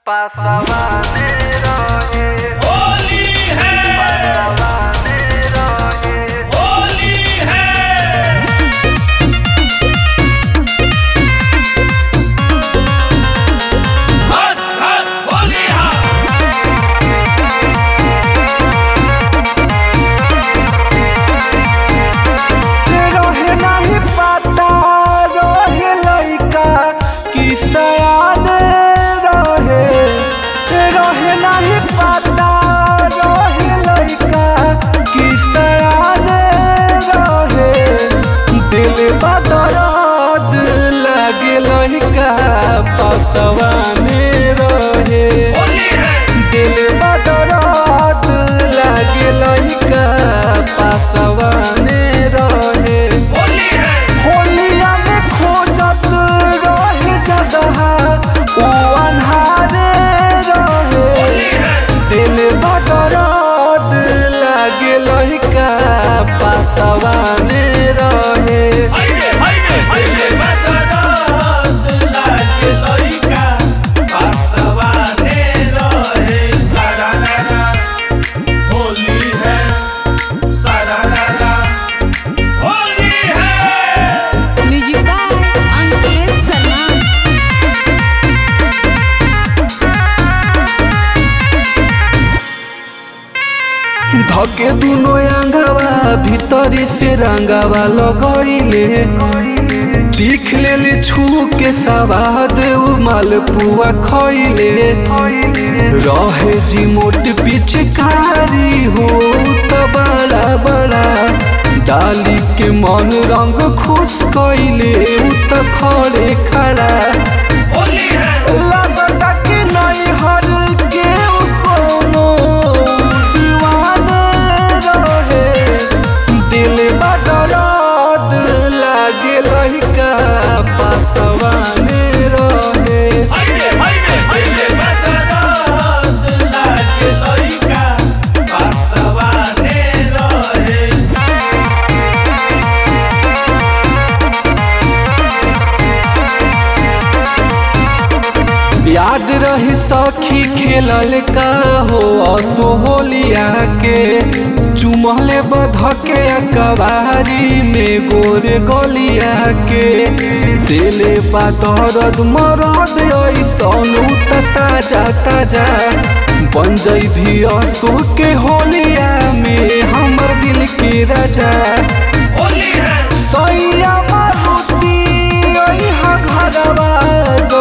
पासवाने रहे होली है पासवाने रहे होली है हट हट होली हा रहे नाही पता रहे लइका कि सयाने रहे रहे नाही पता रहे लइका कि सयाने रहे दिल बदरद लगे लइका पसवाने रहे होली है दिल बदरद लगे लइका पसवाने रहे होली है होलिया में खोजत रहे जगह उ अन्हारे रहे होली है दिल बदरद लागे लहिका पासवाने रहे हाइवे हाइवे हाइवे बदरात लागे लइका पासवाने रहे सारा लाला होली है सारा लाला होली है म्यूजिक बाय अंकित शर्मा धके दुनो अंगवा भीतरी से रंगवा लगइले चीख लेले छू के सवाद उ मालपुआ खइले रहे जी मोट पिचकारी हो त बड़ा बड़ा डाली के मन रंग खुश कइले उ त खड़े खड़ा होली है लगता कि नहीं हर के उ कोनो दीवाने रहे दिल बदरद लागे लहिका पासवाने रहे हाइवे हाइवे हाइवे बदरात लागे लइका पासवाने रहे याद रही सखी खेलल का हो असो होलिया के चुमले बधके कबारी में गोरे गलिया के दिले पातरद मरद ऐसन उत ताजा ताजा बन जई भी असो के होलिया में हमर दिल के राजा होली है सैया मारुति ओइहा घरवा